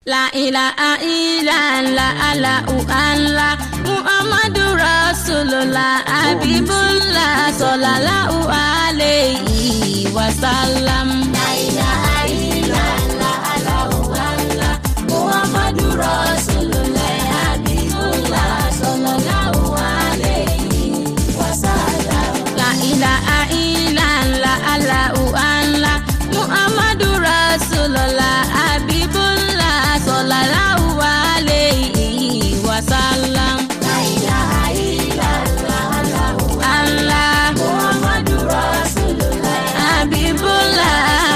La ilaha illallah Allahu Allah Muhammadu Rasulullah Habibullah sallallahu alayhi wa sallam. La ilaha illallah Allahu Allah Muhammadu Rasulullah Habibullah sallallahu alayhi wa sallam. La ilaha illallah Allahu Allah Muhammadu Rasulullah Habibullah sallallahu alayhi wa sallam. La ilaha illallah Allahu Allah Muhammadu Rasulullah Habibullah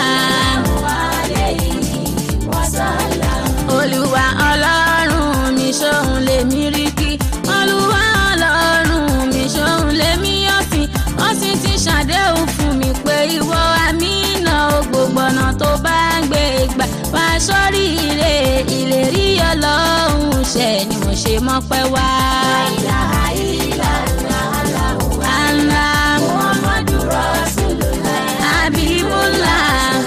olúwa ọlọ́run mi ṣóun lèmi rí kí olúwa ọlọ́run mi ṣóun lèmi ọ̀sìn ọ̀sìn ti ṣàdéhùn fún mi pé ìwọ àmínà ó gbogbo ọ̀nà tó bá ń gbé gbà wá sórí ire ìlérí ọlọ́run ṣẹ ni mo ṣe mọ́pẹ́ wá. Allah Muhammadu Rasulullah Habibullah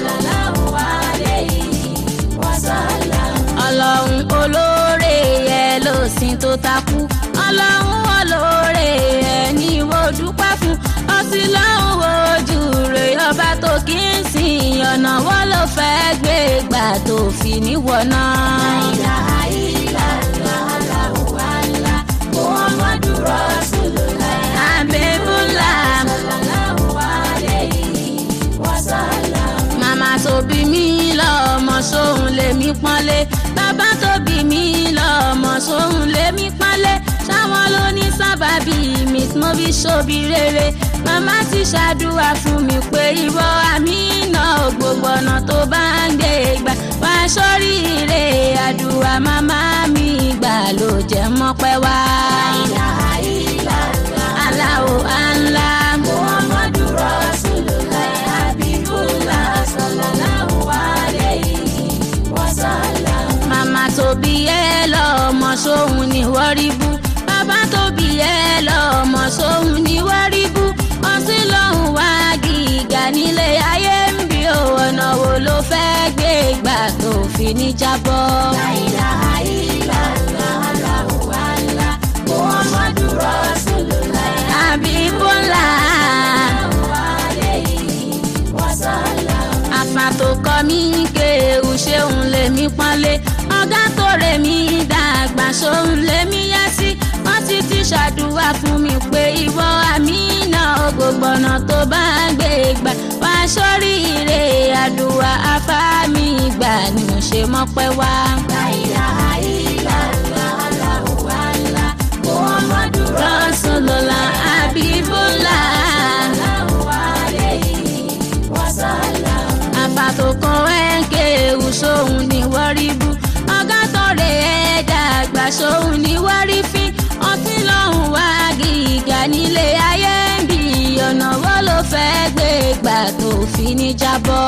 ọlọ́run olóore yẹ ló sin tó takú ọlọ́run olóore yẹ ní mo dúpẹ́ fún ọtí lọ́hùn ojú rẹ̀ ọba tó kí n sìn ọ̀nà wọ́n ló fẹ́ gbé gbà tó fi níwọ̀nà. Habibullah màmá tó bí mi lọ́mọ sóhun lèmi pọ́nlé bàbá tó bí mi lọ́mọ sóhun lèmi pọ́nlé ṣáwọn ló ní sábàbí mi tí mo fi ṣòbí rere màmá ti ṣàdúrà fún mi pé ìwọ àmínà gbogbo ọ̀nà tó bá ń gbé gbà wá sórí ire àdúrà màmá mi gbà ló jẹ́ mọ́pẹ́ wá. Allahu Allah Muhammadu Rasulullah Habibullah sallallahu alayhi wa sallam. Màmá tó bí ẹ lọ́mọ sóhun ni wọ́n rí bú. Bàbá tó bí ẹ lọ́mọ sóhun ni wọ́n rí bú. Ọtí lọ́hùn wá gíga nílé ayé ń bí o. Ọ̀nà wo ló fẹ́ gbé gbà tó fi ní jábọ́? La ilaha illallah Allahu Allah Muhammadu Rasulullah Habibullah àfà tó kọ́ mi kéwù ṣéun lèmi pọ́nlé ọ̀gá tó rè mí dàgbà ṣóun lèmi yá sí wọ́n ti ti ṣàdúrà fún mi pé ìwọ àmínà ògbógbònà tó bá ń gbé gbà wá sórí ire àdúrà afá mi gbà ni mo ṣe mọ́pẹ́ wá. Rasulullah Habibullah àfàtò kan ẹ̀ǹkẹ́ ewu sóhun ní wọ́rí bú ọ̀gá tọ̀rẹ̀ ẹ̀ dàgbà sóhun ní wọ́rí fín ọtí lọ́hùn wá gíga nílé ayé ń bí ọ̀nà wo ló fẹ́ gbé gbà tó fi ní jábọ́.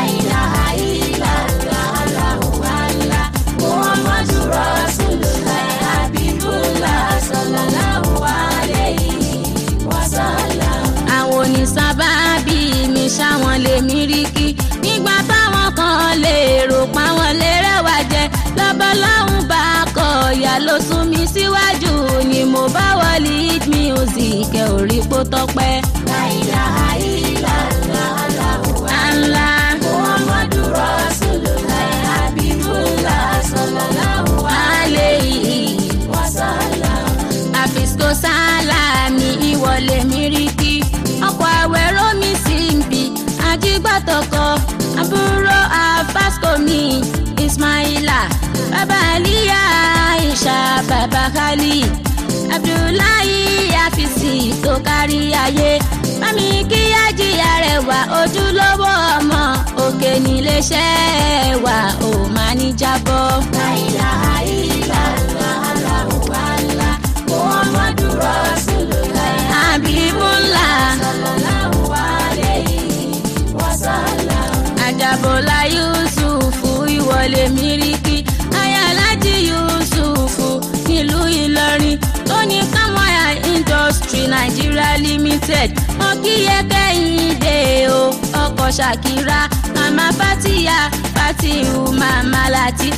Muhammadu Rasulullah Habibullah sallallahu alayhi wa sallam. àwọn onísábàbí mi ṣáwọn lè mí rí kí nígbà táwọn kan lè rò páwọn lè rẹwà jẹ lọ́bọ̀lọ́hún bá kọ ìyá ló sún mi síwájú ni mo bá wọ lead music ẹ ò rí pó tọpẹ́. La ilaha illallah Allahu Allah Muhammadu Rasulullah Habibullah sallallahu alayhi wa sallam àfisco sálámì ìwọlé míríkì ọkọ̀ àwẹ̀rọ mi sì ń bì ajígbàtọ̀kọ àbúrò àfàsco mi ismaila bàbá aliya aisha bàbá khalí abdullahi afisi tó kárí ayé mami kíyájí arẹwà ojúlówó ọmọ òkè níléeṣẹ́ wa ò máa ní jábọ́. La ilaha illallah Allahu Allah Muhammadu Rasulullah Habibullah sallallahu alayhi wa sallam. Àjàbọ̀lá Yusufu ìwọlé míríkì Ayálájí Yusufu nílùú Ìlọrin tó ní Kámọ́yà Industry Nigeria Limited. Ọkìyẹ kẹ́hìndé o ọkọ̀ Ṣàkírà màmá Fátíyà Fátíhù màmá Làtífà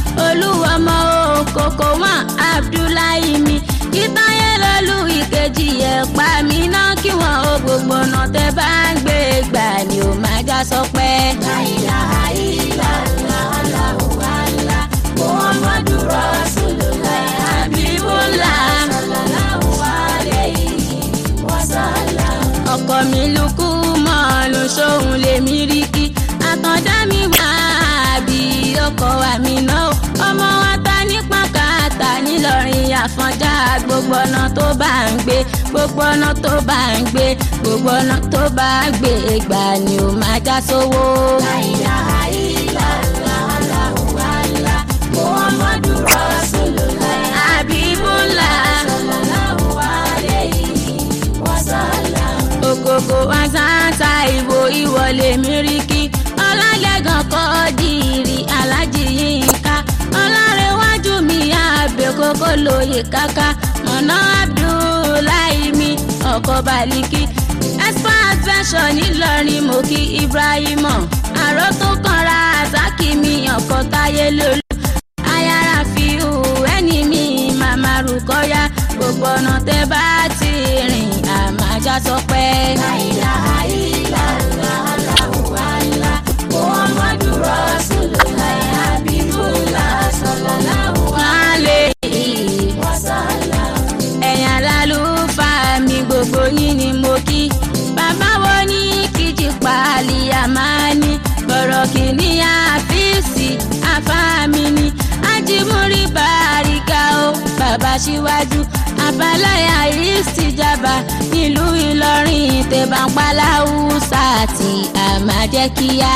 olúwọmọ òkòkò wọn abdullahi mi ìtayé lọlú ìkejì ẹ̀pá mi náà kí wọn ó gbogbo ọ̀nà tẹ bá ń gbé gbà ni ó máa já sọ pé. láìlà àìlà làálà wàhálà muhammadu rasulullah habibullah sallallahu alayhi wa sallam. ọkọ mi lukú mọ́ọ̀lù sóhun lèmi rí kí àtọ̀dá mi wá bí ọkọ wa mi náà ọmọ wa ta nípa káàtà nílọrin àfọ̀njá gbogbo ọ̀nà tó bá ń gbé gbogbo ọ̀nà tó bá ń gbé gbogbo ọ̀nà tó bá ń gbé gbà ni ó máa já sówó. láìlà àìlà làálà wàhálà muhammadu rasulullah habibullah sallallahu alayhi wa sallam. ògògò àzáńtà ìbò ìwọlé míríkì ọlálẹ́gàn kọ́ dìrì alájì yínká ọlárẹ̀wájú mi àbẹ̀ kókó lóye káká mọ̀nà abdullahi mi ọkọ̀ baliki expo adventure nílọrin mo kí ibrahima àrò tó kanra azaki mi ọkọ̀ táyé lólu ayára fi hù ẹni mi màmá rúkọ́yà gbogbo ọ̀nà tẹ́ bá ti rìn àmàjá sọ pé. láìlà àìlà làálà wàhálà muhammadu rasulullah habibullah sallallahu alayhi wa sallam. ẹ̀yàn lálùfáà mi gbogbo yín ni mo kí bàbá wo ní kìjì pàálí àmàní bọ̀rọ̀ kìíní àfíìsì àfáàmì ni ajímúrí bàríkà ó bàbá síwájú àbáláyà ìsìjàmbá nílùú ìlọrin tẹ̀bánpálá húsà àti àmàjẹ́kíyà.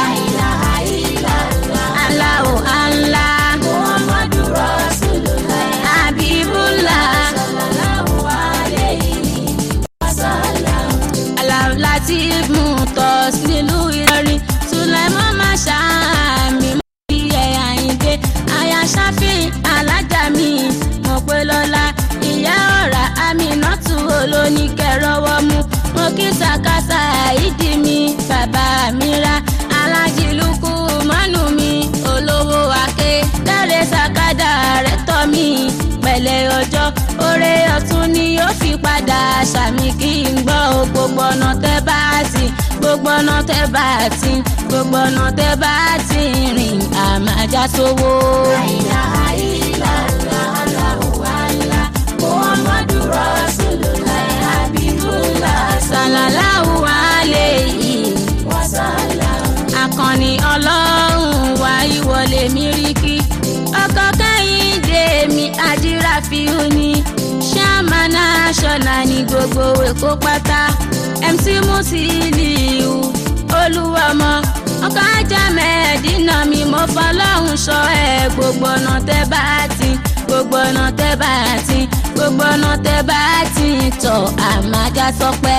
aláwọ̀ ànlá muhammadu rasulullah habibullah sallallahu alayhi wa sallam. aláwọ̀ láti mú tọ́ sílùú ìlọrin sùlẹ̀mọ́ máa ṣàmì mọ́ bí ẹ̀yà ìdè àyà ṣáfì alájà mi mo pé lọ́la ìyá ọ̀rá aminatu olóníkẹ̀rọ̀wọ́ mu mo kí sàkásà ìdí mi bàbá mi ra alájìlúkú mọ́nù mi olówó ake dáre sàkádà rẹ̀ tọ́ mi pẹ̀lẹ́ ọjọ́ oore ọ̀tún ni yóò fi padà ṣàmì kí n gbọ́ gbogbo ọ̀nà tẹ́ bá sí gbogbo ọ̀nà tẹ́ bá ti gbogbo ọ̀nà tẹ́ bá ti rìn àmàjá sówó. àìlà àìlà làálà wàhálà muhammadu rasulullah habibullah sallallahu alayhi wa sallam. akọni ọlọ́run wa ìwọlé míríkì ọkọ kẹ́hìndé mi àdíràfíù ni ṣáàmánà ṣọlá ní gbogbo èkó pátá mc musiliu olúwọmọ ọkọ ajá mẹ́ẹ̀ẹ́dínà mi mo fọlọ́hún sọ ẹ gbogbo ọ̀nà tẹ́ bá ti gbogbo ọ̀nà tẹ́ bá ti gbogbo ọ̀nà tẹ́ bá ti tọ̀ àmàjá sọ pé.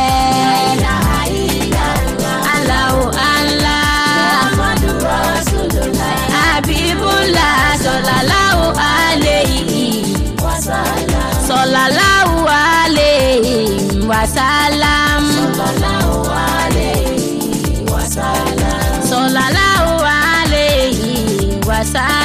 aláwo ànlá muhammadu rasulullah habibullah sọláláwo alayhi sọláláwo alayhi wasalam sọláláwo alayhi wasalam sọláláwo alayhi wasalam.